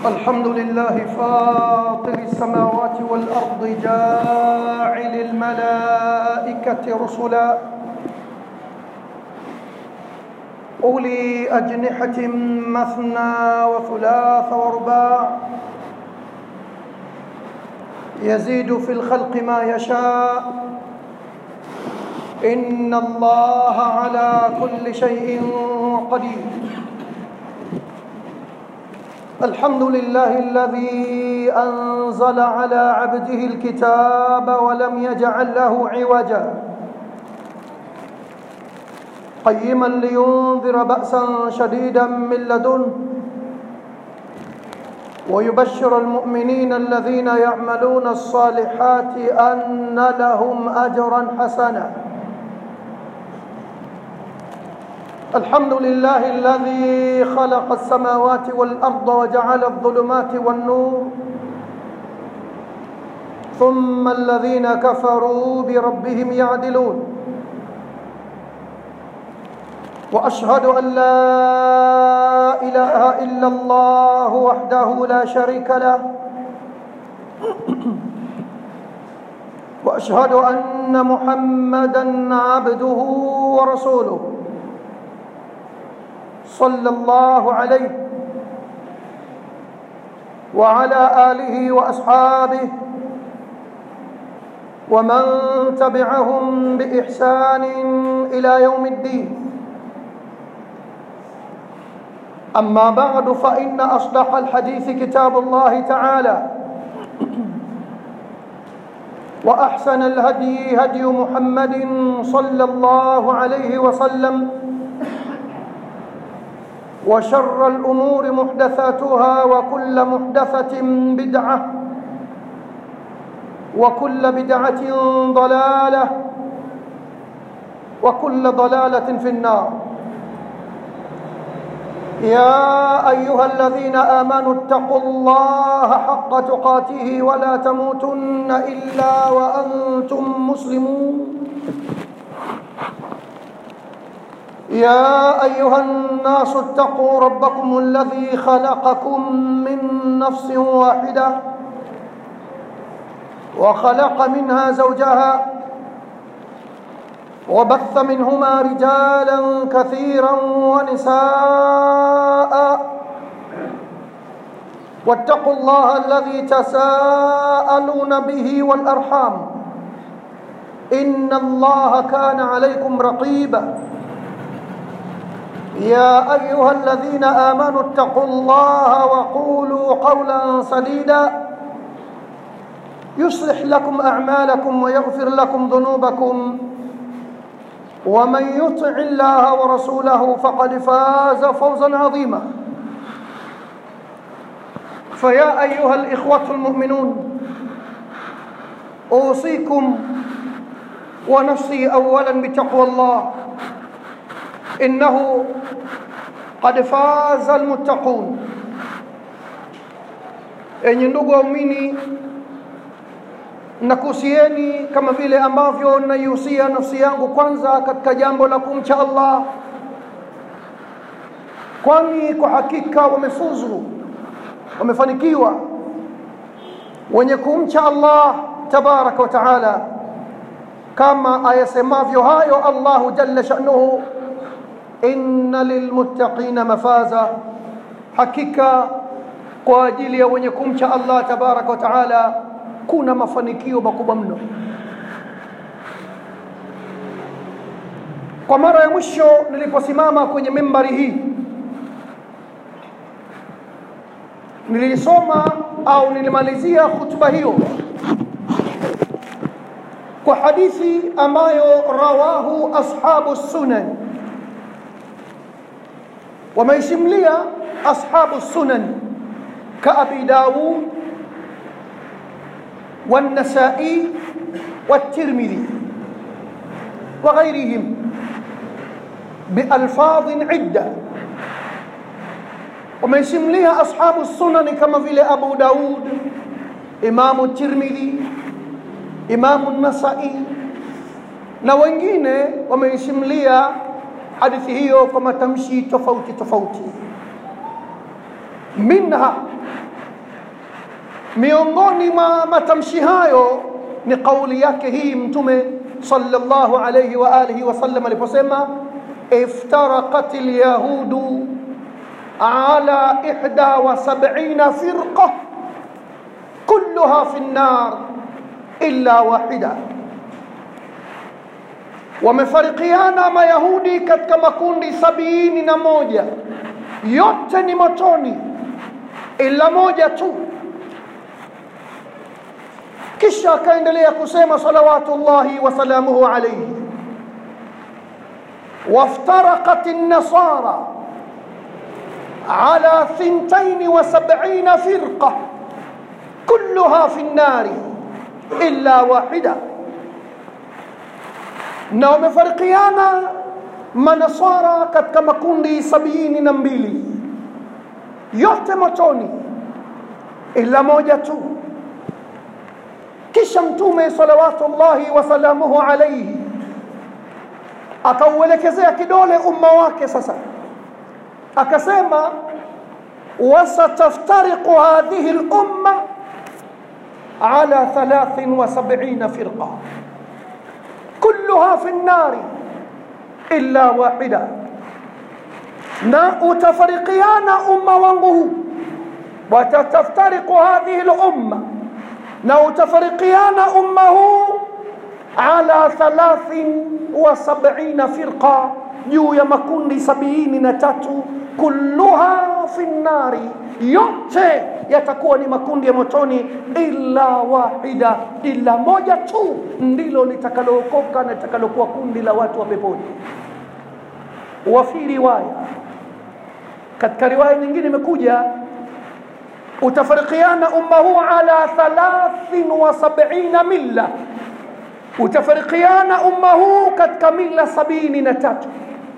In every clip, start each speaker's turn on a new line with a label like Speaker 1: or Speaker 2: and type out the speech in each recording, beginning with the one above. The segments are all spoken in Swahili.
Speaker 1: الحمد لله فاطر السماوات والأرض جاعل الملائكة رسلا أولي أجنحة مثنى وثلاث ورباع يزيد في الخلق ما يشاء إن الله على كل شيء قدير الحمد لله الذي أنزل على عبده الكتاب ولم يجعل له عوجا قيما لينذر بأسا شديدا من لدنه ويبشر المؤمنين الذين يعملون الصالحات أن لهم أجرا حسنا الحمد لله الذي خلق السماوات والأرض وجعل الظلمات والنور ثم الذين كفروا بربهم يعدلون وأشهد أن لا إله إلا الله وحده لا شريك له وأشهد أن محمدا عبده ورسوله صلى الله عليه وعلى آله وأصحابه ومن تبعهم بإحسان إلى يوم الدين أما بعد فإن أصدق الحديث كتاب الله تعالى وأحسن الهدي هدي محمد صلى الله عليه وسلم وشر الأمور محدثاتها وكل محدثة بدعة وكل بدعة ضلالة وكل ضلالة في النار يا أيها الذين آمنوا اتقوا الله حق تقاته ولا تموتن إلا وأنتم مسلمون يا أيها الناس اتقوا ربكم الذي خلقكم من نفس واحدة وخلق منها زوجها وبث منهما رجالا كثيرا ونساء واتقوا الله الذي تساءلون به والأرحام إن الله كان عليكم رقيبا يا أيها الذين آمنوا اتقوا الله وقولوا قولا سديدا يصلح لكم أعمالكم ويغفر لكم ذنوبكم ومن يطع الله ورسوله فقد فاز فوزا عظيما فيا أيها الإخوة المؤمنون أوصيكم ونفسي أولا بتقوى الله إنه قد فاز المتقون enyi ndugu waumini nakuhusieni kama vile ambavyo naihusia nafsi yangu kwanza katika jambo la kumcha Allah, kwani kwa hakika wamefuzu, wamefanikiwa wenye kumcha Allah tabaraka wa taala, kama ayasemavyo hayo Allahu jalla sha'nuhu, inna lilmuttaqina mafaza, hakika kwa ajili ya wenye kumcha Allah tabaraka wa taala kuna mafanikio makubwa mno. Kwa mara ya mwisho niliposimama kwenye mimbari hii nilisoma au nilimalizia hutuba hiyo kwa hadithi ambayo rawahu ashabu sunan, wameishimlia ashabu sunan kaabi Dawud والنسائي والترمذي وغيرهم بألفاظ عدة وميسمليها أصحاب السنن كما في أبو داود إمام الترمذي إمام النسائي na wengine wameisimulia hadithi hiyo kwa matamshi tofauti tofauti minha miongoni mwa matamshi hayo ni kauli yake hii mtume sallallahu alayhi wa alihi wasallam aliposema iftaraqat alyahudu ala ihda wa sab'ina firqa kulluha fi an-nar illa wahida wamefarikiana mayahudi katika makundi sabini na moja yote ni motoni ila moja tu kisha akaendelea kusema salawatullahi wasalamuhu alaihi وافترقت النصارى على ثنتين وسبعين فرقة كلها في النار إلا واحدة na wamefarikiana manasara katika makundi sabini na mbili yote motoni ila moja tu kisha mtume salawatullahi wasalamuhu alaihi akauelekezea kidole umma wake sasa akasema wasataftariqu hadhihi lumma ala 73 firqa كلها في النار إلا واحدة na utafarikiana umma wangu huu watataftariqu hadhihi lumma na utafarikiana umma huu ala thalathin wa sabina firqa juu ya makundi sabini na tatu kulluha fi nnari yote yatakuwa ni makundi ya motoni illa wahida illa moja tu ndilo litakalookoka na litakalokuwa kundi la watu wa peponi wa fi riwaya katika riwaya nyingine imekuja utafarikiana umma huu ala thalathin wa sabina milla utafarikiana umma huu katika mila sabini na tatu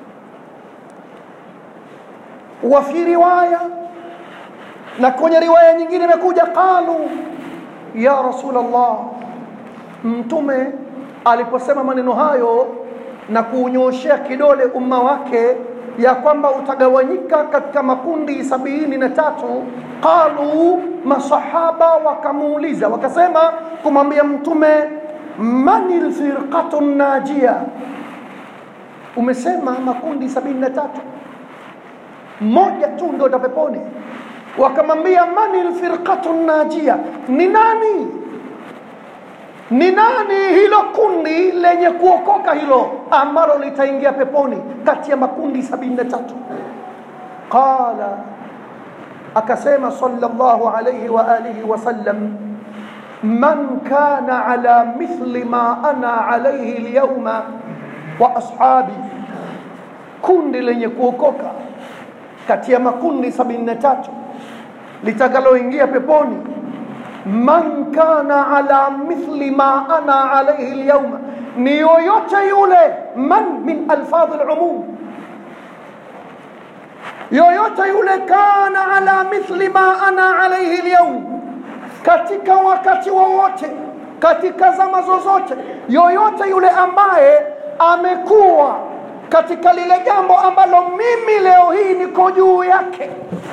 Speaker 1: wa fi riwaya na kwenye riwaya nyingine imekuja qalu ya rasulullah mtume aliposema maneno hayo na kuunyoshea kidole umma wake ya kwamba utagawanyika katika makundi sabini na tatu qalu masahaba wakamuuliza wakasema kumwambia mtume mani lfirqatu najia umesema makundi sabini na tatu moja tu ndio utapeponi wakamwambia mani lfirqatu najia ni nani ni nani hilo kundi lenye kuokoka hilo ambalo litaingia peponi kati ya makundi sabini na tatu qala akasema sallallahu alayhi wa alihi wasallam man kana ala mithli ma ana alayhi alyawma wa ashabi kundi lenye kuokoka kati ya makundi sabini na tatu litakaloingia peponi man kana ala mithli ma ana alayhi alyawma ni yoyote yule man min alfadhi alumum yoyote yule kana ala mithli ma ana alayhi alyawm katika wakati wowote katika zama zozote yoyote yule ambaye amekuwa katika lile jambo ambalo mimi leo hii niko juu yake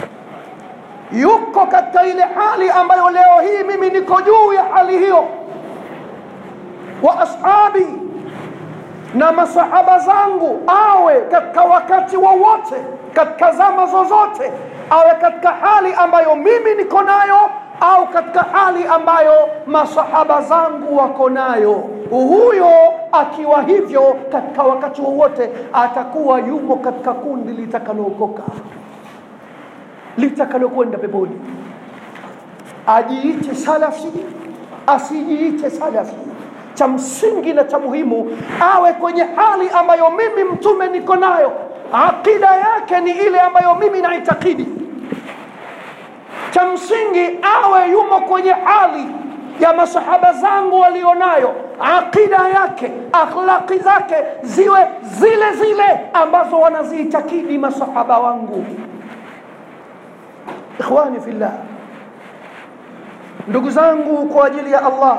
Speaker 1: yuko katika ile hali ambayo leo hii mimi niko juu ya hali hiyo wa ashabi na masahaba zangu awe katika wakati wowote katika zama zozote awe katika hali ambayo mimi niko nayo au katika hali ambayo masahaba zangu wako nayo huyo akiwa hivyo katika wakati wowote atakuwa yumo katika kundi litakalookoka litakalokwenda peponi ajiite salafi asijiite salafi cha msingi na cha muhimu awe kwenye hali ambayo mimi mtume niko nayo aqida yake ni ile ambayo mimi naitakidi cha msingi awe yumo kwenye hali ya masahaba zangu walionayo aqida yake akhlaqi zake ziwe zile zile ambazo wanaziitakidi masahaba wangu ikhwani fillah ndugu zangu kwa ajili ya Allah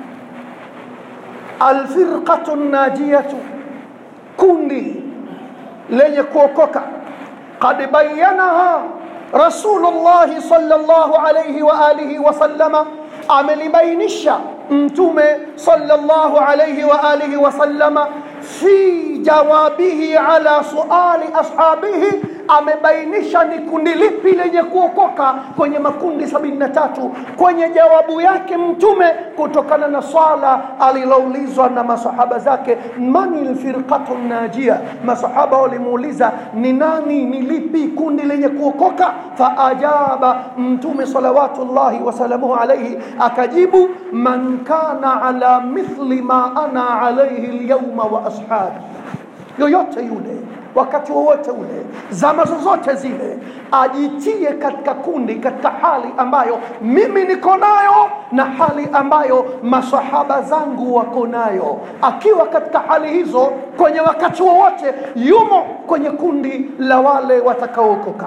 Speaker 1: alfirqatu najiyatu kundi lenye kuokoka qad bayyanaha rasulullahi sallallahu alayhi wa alihi wasallama amelibainisha mtume sallallahu alayhi wa alihi wasallama fi jawabihi ala suali ashabihi amebainisha ni kundi lipi lenye kuokoka kwenye makundi sabini na tatu kwenye jawabu yake mtume kutokana na swala aliloulizwa na masahaba zake mani lfirqatu najia masahaba walimuuliza ni nani ni lipi kundi lenye kuokoka faajaba mtume salawatullahi wasalamuhu alaihi akajibu man kana ala mithli ma ana alaihi lyauma wa ashabi yoyote yule wakati wowote ule zama zozote zile ajitie katika kundi katika hali ambayo mimi niko nayo na hali ambayo masahaba zangu wako nayo akiwa katika hali hizo kwenye wakati wowote yumo kwenye kundi la wale watakaookoka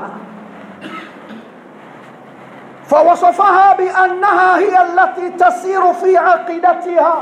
Speaker 1: فوصفها بأنها هي التي تسير في عقيدتها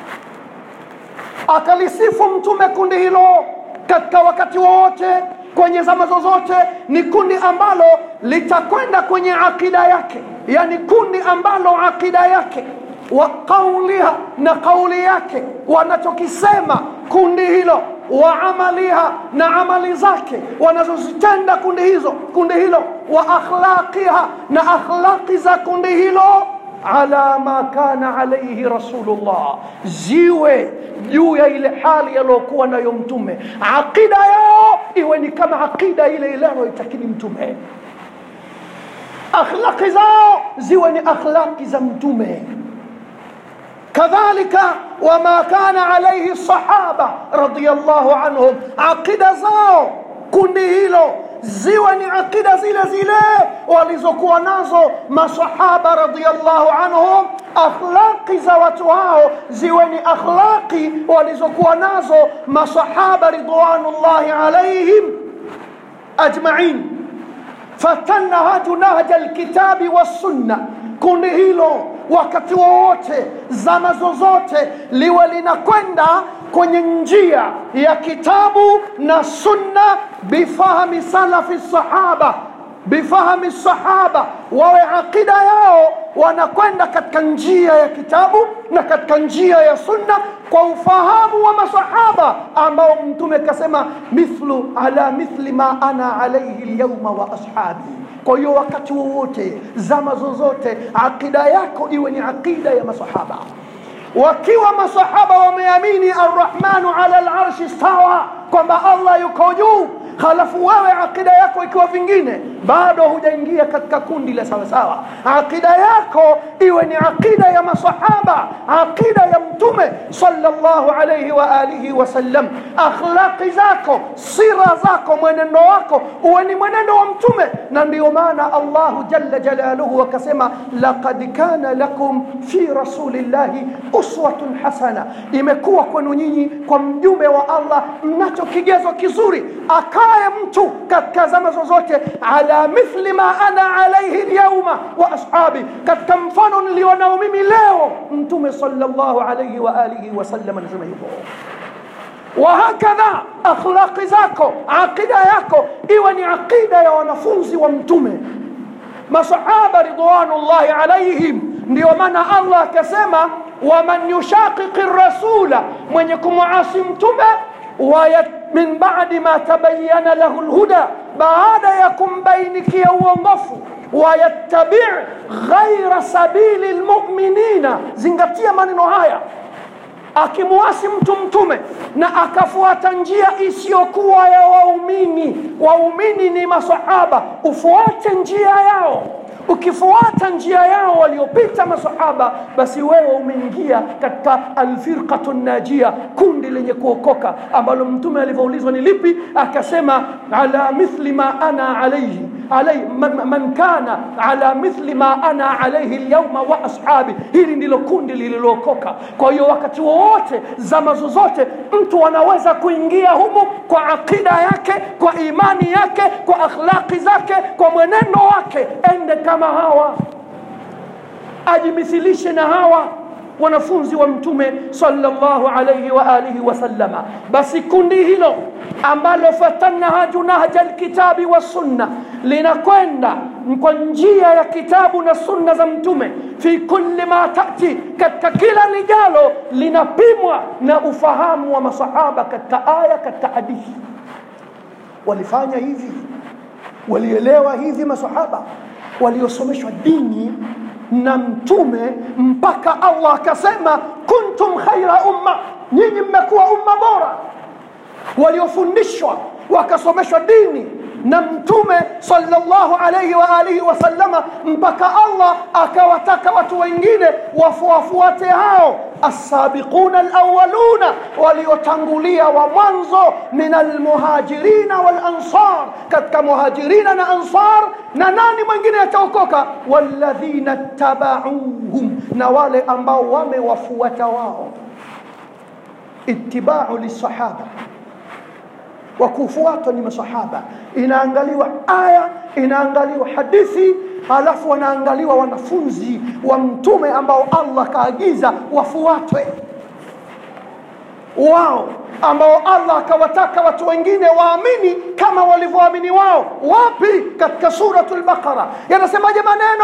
Speaker 1: akalisifu mtume kundi hilo katika wakati wowote kwenye zama zozote ni kundi ambalo litakwenda kwenye akida yake yani kundi ambalo akida yake wa qauliha na kauli yake wanachokisema kundi hilo wa amaliha na amali zake wanazozitenda kundi hizo kundi hilo wa akhlaqiha na akhlaqi za kundi hilo ala ma kana alayhi rasulullah ziwe juu ya ile hali aliyokuwa nayo mtume aqida yao iwe ni kama aqida ile ile anayoitakini mtume akhlaqi zao ziwe ni akhlaqi za mtume kadhalika wama kana alayhi sahaba radiyallahu anhum aqida zao kundi hilo ziwe ni aqida zile zile walizokuwa nazo masahaba radiyallahu anhum akhlaqi za watu hao ziwe ni akhlaqi walizokuwa nazo masahaba ridwanullahi alaihim ajmain fatanahaju nahja alkitabi wassunna kundi hilo wakati wowote zama zozote liwe linakwenda kwenye njia ya kitabu na sunna bifahmi salafi sahaba bifahmi sahaba wawe aqida yao wanakwenda katika njia ya kitabu na katika njia ya sunna kwa ufahamu wa masahaba ambao mtume kasema mithlu ala mithli ma ana alaihi lyauma wa ashabi kwa hiyo wakati wowote zama zozote aqida yako iwe ni aqida ya masahaba wakiwa masahaba wameamini arrahmanu ala larshi stawa kwamba allah yuko juu halafu wewe aqida yako ikiwa vingine bado hujaingia katika kundi la sawasawa aqida yako iwe ni aqida ya masahaba aqida ya mtume sallallahu alayhi wa alihi wasallam akhlaqi zako sira zako mwenendo wako uwe ni mwenendo wa mtume na ndio maana allahu jalla jalaluhu akasema laqad kana lakum fi rasulillahi uswatun hasana imekuwa kwenu nyinyi kwa mjumbe wa allah mnacho kigezo kizuri akaye mtu katika zama zozote ala mithli ma ana alaihi lyauma wa ashabi katika mfano nilionao mimi leo mtume sallallahu alaihi wa alihi wasallam anasema hivyo wahakadha akhlaqi zako aqida yako iwe ni aqida ya wanafunzi wa mtume masahaba ridwanullahi alaihim ndio maana allah akasema waman yushaqiqi rasula mwenye kumwasi mtume min badi ma tabayana lahu lhuda baada ya kumbainikia uongofu wayattabi ghaira sabili lmuminina zingatia maneno haya akimwasi mtu mtume na akafuata njia isiyokuwa ya waumini waumini ni masahaba ufuate njia yao ukifuata njia yao waliopita masahaba basi wewe umeingia katika alfirqatu najia kundi lenye kuokoka ambalo mtume alivyoulizwa ni lipi akasema ala mithli ma ana alaihi alai, man, man kana ala mithli ma ana alaihi lyauma wa ashabi hili ndilo kundi lililookoka kwa hiyo wakati wowote zama zozote mtu anaweza kuingia humu kwa aqida yake kwa imani yake kwa akhlaqi zake kwa mwenendo wake ende kama hawa ajimithilishe na hawa wanafunzi wa mtume sallallahu alayhi wa alihi wasallama basi kundi hilo ambalo fatanahaju nahja alkitabi wassunna linakwenda kwa njia ya kitabu na sunna za mtume fi kulli ma tati katika kila lijalo linapimwa na ufahamu wa masahaba katika aya katika hadithi walifanya hivi walielewa hivi masahaba waliosomeshwa dini na mtume mpaka allah akasema kuntum khaira umma nyinyi mmekuwa umma bora waliofundishwa wakasomeshwa dini na mtume sallallahu alayhi wa alihi wasallama mpaka Allah akawataka watu wengine wafuafuate hao as-sabiquna al-awwaluna waliotangulia wa mwanzo min al-muhajirina wal-ansar katika muhajirina na ansar na nani mwingine ataokoka walladhina tabauhum na wale ambao wamewafuata wao ittiba'u lisahaba wa kufuatwa ni masahaba inaangaliwa aya inaangaliwa hadithi halafu wanaangaliwa wanafunzi wa mtume ambao Allah kaagiza wafuatwe wao ambao Allah akawataka watu wengine waamini kama walivyoamini wao wapi katika suratul baqara yanasemaje maneno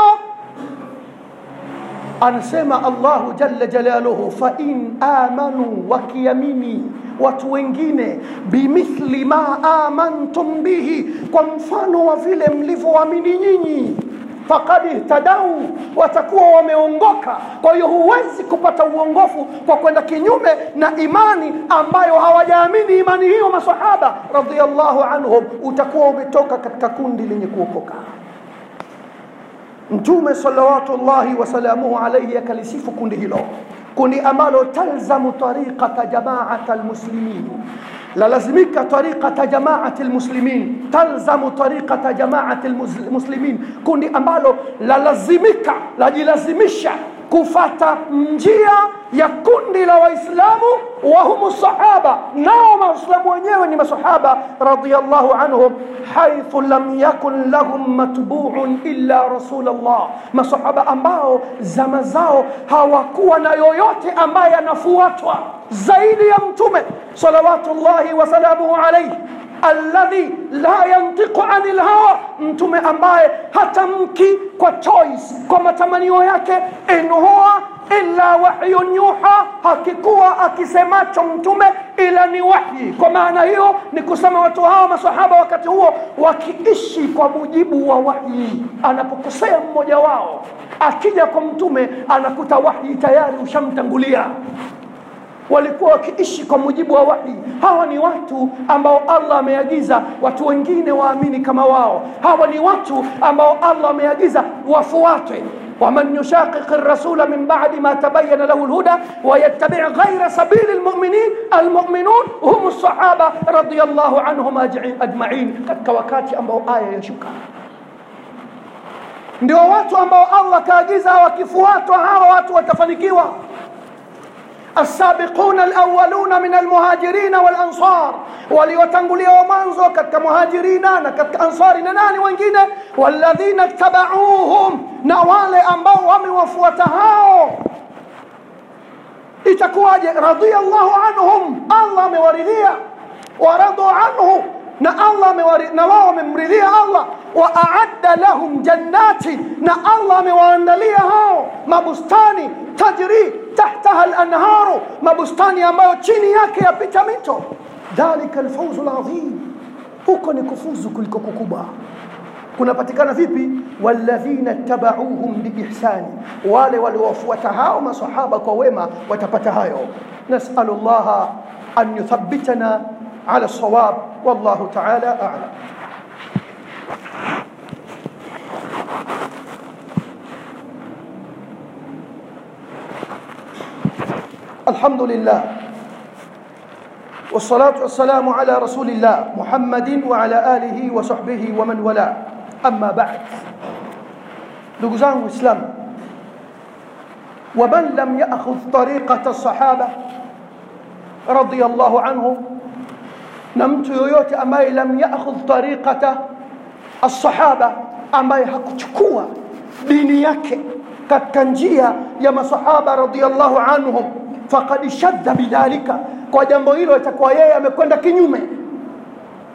Speaker 1: anasema Allahu jalla jalaluhu fa in amanu wakiamini watu wengine bimithli ma amantum bihi kwa mfano wa vile mlivyoamini nyinyi faqad ihtadau watakuwa wameongoka kwa hiyo huwezi kupata uongofu kwa kwenda kinyume na imani ambayo hawajaamini imani hiyo masahaba radhiallahu anhum utakuwa umetoka katika kundi lenye kuokoka mtume salawatullahi wasalamuhu alaihi akalisifu kundi hilo kundi ambalo talzamu tariqata jamaata almuslimin lalazimika tariqata jamaati almuslimin talzamu tariqata jamaati almuslimin kundi ambalo lalazimika lajilazimisha kufata njia ya kundi la waislamu wahumu sahaba nao waislamu wenyewe ni masahaba radiyallahu anhum haithu lam yakun lahum matbu'un illa rasul Allah masahaba ambao zama zao hawakuwa na yoyote ambaye anafuatwa zaidi ya mtume salawatullahi wasalamuhu alayhi alladhi la yantiqu anil hawa mtume ambaye hatamki kwa choice kwa matamanio yake in huwa illa wahyun yuha hakikuwa akisemacho mtume ila ni wahyi kwa maana hiyo ni kusema watu hawa masahaba wakati huo wakiishi kwa mujibu wa wahyi anapokosea mmoja wao akija kwa mtume anakuta wahyi tayari ushamtangulia walikuwa wakiishi kwa mujibu wa wahi hawa ni watu ambao Allah ameagiza watu wengine waamini kama wao hawa ni watu ambao Allah ameagiza wafuatwe ومن يشاقق الرسول من بعد ما تبين له الهدى ويتبع غير سبيل المؤمنين المؤمنون هم الصحابة رضي الله عنهم أجمعين katika wakati ambao aya yashuka ndio watu ambao Allah kaagiza wakifuatwa hawa watu watafanikiwa السابقون الأولون من المهاجرين والأنصار waliotangulia wa mwanzo katika muhajirina na katika ansari na nani wengine walladhina tabauhum na wale ambao wamewafuata hao itakuwaje radhiallahu anhum allah amewaridhia waradu anhu na allah na wao wamemridhia allah wa aadda lahum jannati na allah amewaandalia hao mabustani tajri tahtaha al-anharu mabustani ambayo chini yake yapita mito dhalika alfawzu alazim huko ni kufuzu kuliko kukubwa kunapatikana vipi walladhina tabauhum biihsani wale waliowafuata hao masahaba kwa wema watapata hayo nasalu llaha an yuthabbitana ala sawab wallahu taala a'lam الحمد لله والصلاة والسلام على رسول الله محمد وعلى آله وصحبه ومن والاه أما بعد نقزان الإسلام ومن لم يأخذ طريقة الصحابة رضي الله عنهم نمت يويوت أماي لم يأخذ طريقة الصحابة أماي حكتكوا دينيك كتنجية يا صحابة رضي الله عنهم faqad shadda bidhalika kwa jambo hilo itakuwa yeye amekwenda kinyume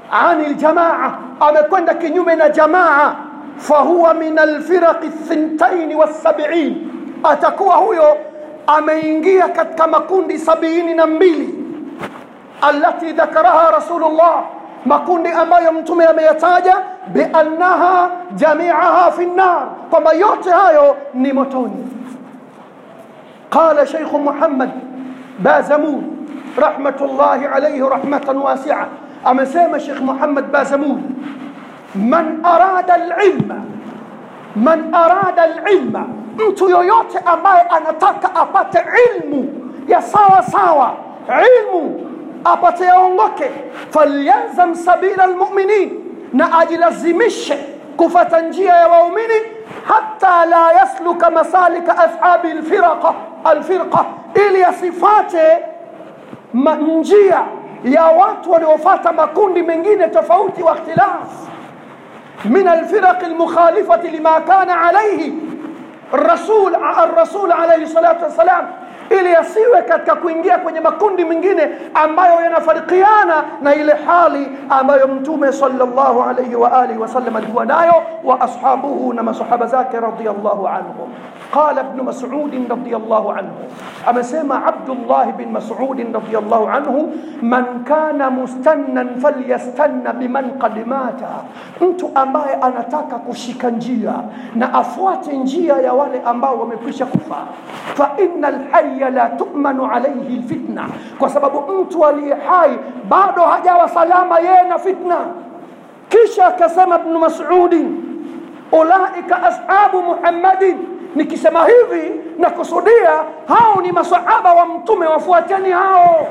Speaker 1: ani ljamaa amekwenda kinyume na jamaa fahuwa min alfiraqi thintaini wassabiin atakuwa huyo ameingia katika makundi sabiini na mbili alati dhakaraha rasulullah makundi ambayo mtume ameyataja biannaha jamiaha fi nnar kwamba yote hayo ni motoni qala sheikhu muhammad bazamud rahmatullahi alaihi rahmatan wasia amesema shekh muhammad bazamud man arada alilma man arada alilma mtu yoyote ambaye anataka apate ilmu ya sawa sawa ilmu apate yaongoke falyalzam sabila almuminin na ajilazimishe kufata njia ya waumini hata la yasluka masalika ashabi alfirqa alfirqa ili asifate njia ya watu waliofata makundi mengine tofauti wa ikhtilaf من الفرق المخالفة لما كان عليه الرسول الرسول عليه الصلاة والسلام ili yasiwe katika kuingia kwenye makundi mengine ambayo yanafarikiana na ile hali ambayo mtume sallallahu alayhi wa alihi wasallam alikuwa nayo wa ashabuhu na masahaba zake radiyallahu anhum qala ibn mas'ud radiyallahu anhu amesema abdullah bin mas'ud radiyallahu anhu man kana mustannan falyastanna biman qad mata mtu ambaye anataka kushika njia na afuate njia ya wale ambao wamekwisha kufa fa innal hayy la tu'manu alayhi alfitna kwa sababu mtu aliye hai bado hajawa salama yeye na fitna kisha akasema ibn mas'ud ulaika ashabu muhammadin nikisema hivi na kusudia hao ni masahaba wa mtume wafuateni hao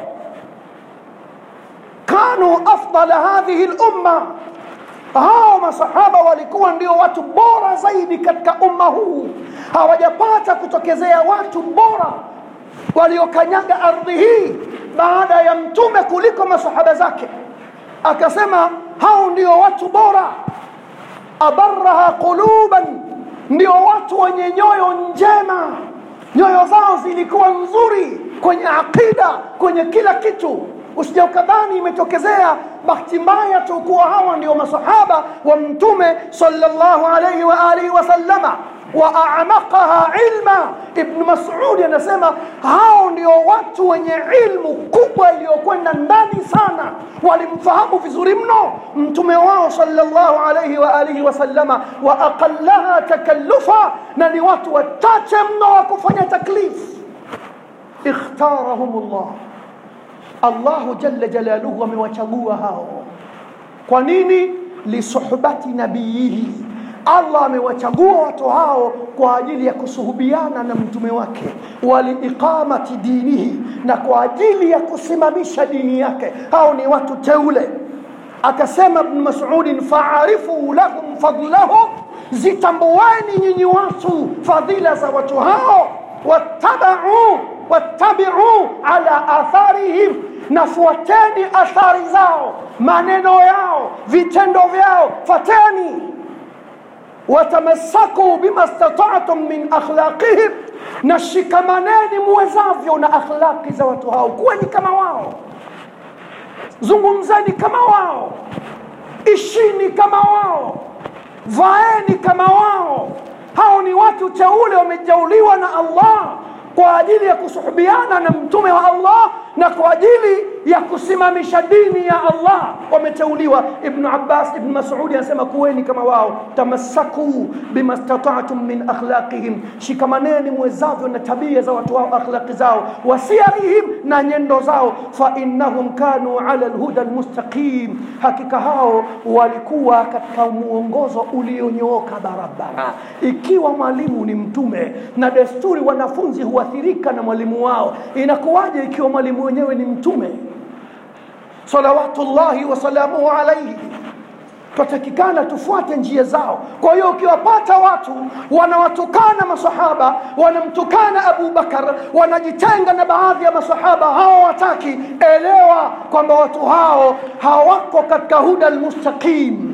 Speaker 1: kanu afdala hadhihi lumma hao masahaba walikuwa ndio watu bora zaidi katika umma huu hawajapata kutokezea watu bora waliokanyaga ardhi hii baada ya mtume kuliko masahaba zake akasema hao ndio watu bora abaraha quluban ndio watu wenye nyoyo njema nyoyo zao zilikuwa nzuri kwenye aqida kwenye kila kitu usija ukadhani imetokezea bahati mbaya tu kuwa hawa ndio masahaba wa mtume sallallahu alayhi wa alihi wasallama wa amaqaha ilma ibn mas'ud anasema hao ndio watu wenye ilmu kubwa iliyokwenda ndani sana walimfahamu vizuri mno mtume wao sallallahu alayhi wa alihi wasallama wa aqallaha takallufa na ni watu wachache mno wa kufanya taklif ikhtarahumullah Allahu jalla jalaluhu amewachagua hao kwa nini lisuhbati nabiyihi Allah amewachagua watu hao kwa ajili ya kusuhubiana na mtume wake waliiqamati dinihi na kwa ajili ya kusimamisha dini yake hao ni watu teule akasema ibn Mas'ud fa'arifu lahum fadlahum zitambueni nyinyi watu fadhila za watu hao wattabau wattabi'u ala atharihim na fuateni athari zao maneno yao vitendo vyao fateni watamassaku bima stata'tum min akhlaqihim na shikamaneni muwezavyo na akhlaqi za watu hao kuweni kama wao zungumzeni kama wao ishini kama wao vaeni kama wao hao ni watu teule wamejauliwa na Allah kwa ajili ya kusuhubiana na mtume wa Allah na kwa ajili ya kusimamisha dini ya Allah wameteuliwa ibn Abbas ibn Mas'ud anasema kuweni kama wao tamassaku bima stata'tum min akhlaqihim shikamaneni mwezavyo na tabia za watu wao akhlaqi zao wasiarihim na nyendo zao fa innahum kanu ala alhuda almustaqim hakika hao walikuwa katika muongozo ulionyooka barabara ikiwa mwalimu ni mtume na desturi wanafunzi huathirika na mwalimu wao inakuwaje ikiwa mwalimu wenyewe ni mtume salawatullahi wasalamuhu alaihi twatakikana tufuate njia zao kwa hiyo ukiwapata watu wanawatukana masahaba wanamtukana abu bakar wanajitenga na baadhi ya masahaba hao wataki elewa kwamba watu hao hawako katika huda almustaqim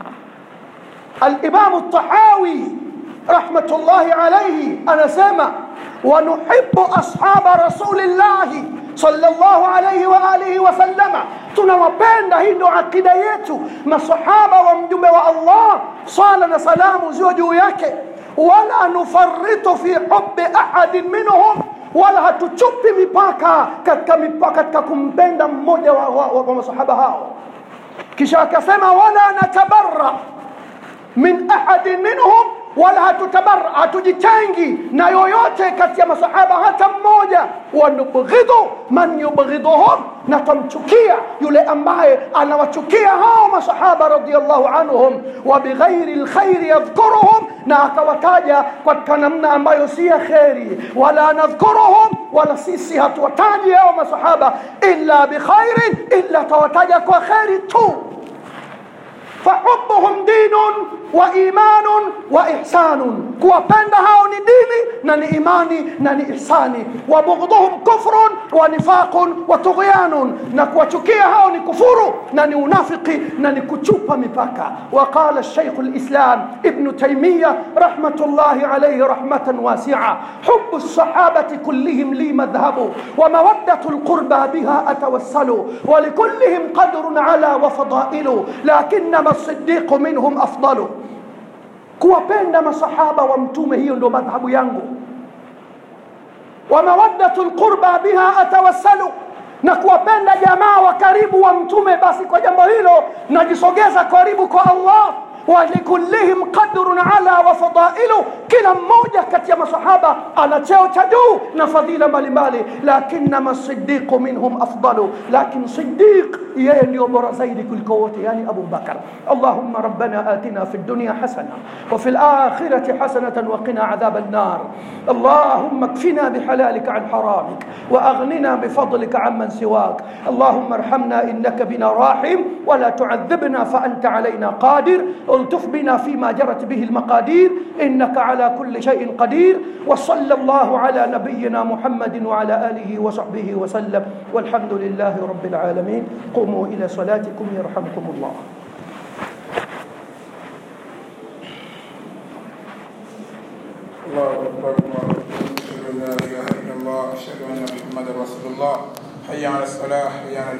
Speaker 1: alimamu tahawi rahmatullahi alaihi anasema wanuhibu ashaba rasulillahi صلى الله عليه وآله وسلم tunawapenda hii ndo akida yetu masahaba wa mjumbe wa allah sala na salamu ziwe juu yake wala nufaritu fi hubi ahadin minhum wala hatuchupi mipaka katika mipaka katika kumpenda mmoja wa, wa, wa, wa masahaba hao kisha akasema wala natabarra min ahadin minhum wala hatutabarra hatujitengi na yoyote kati ya masahaba hata mmoja wanubghidhu man yubghidhuhum na tamchukia yule ambaye anawachukia hao masahaba radhiallahu anhum wa bighairi lkhairi yadhkuruhum na akawataja katika namna ambayo si ya kheri wala nadhkuruhum wala sisi hatuwataji hao masahaba illa bikhairin illa tawataja kwa kheri tu fahubuhum dinun wa imanun wa ihsanun kuwapenda hao ni dini na ni imani na ni ihsani wa bughdhuhum kufrun wa nifaqun wa tughyanun na kuwachukia hao ni kufuru na ni unafiki na ni kuchupa mipaka وقال الشيخ الإسلام ابن تيمية رحمة الله عليه رحمة واسعة حب الصحابة كلهم لي مذهب ومودة القربى بها أتوسل ولكلهم قدر على وفضائل لكنما الصديق منهم أفضل kuwapenda masahaba wa mtume hiyo ndio madhhabu yangu wa mawaddatu lqurba biha atawassalu na kuwapenda jamaa wa karibu wa mtume basi kwa jambo hilo najisogeza karibu kwa allah walikullihim qadrun ala wa fadailu kila mmoja kati ya masahaba ana cheo cha juu na fadhila mbalimbali lakinama sidiqu minhum afdalu lakin sidiq yeye ndio bora zaidi kuliko wote yani abu bakar allahumma rabbana atina fi dunya hasana wa fi lakhirati hasanatan wa qina adhab النار اللهم اكفنا بحلالك عن حرامك واغننا بفضلك عمن سواك اللهم ارحمنا انك بنا راحم ولا تعذبنا فانت علينا قادر التف بنا فيما جرت به المقادير انك على كل شيء قدير وصلى الله على نبينا محمد وعلى اله وصحبه وسلم والحمد لله رب العالمين قوموا الى صلاتكم يرحمكم الله
Speaker 2: الله اكبر الله اكبر اشهد ان لا اله الا الله اشهد ان محمدا رسول الله حي على الصلاه حي على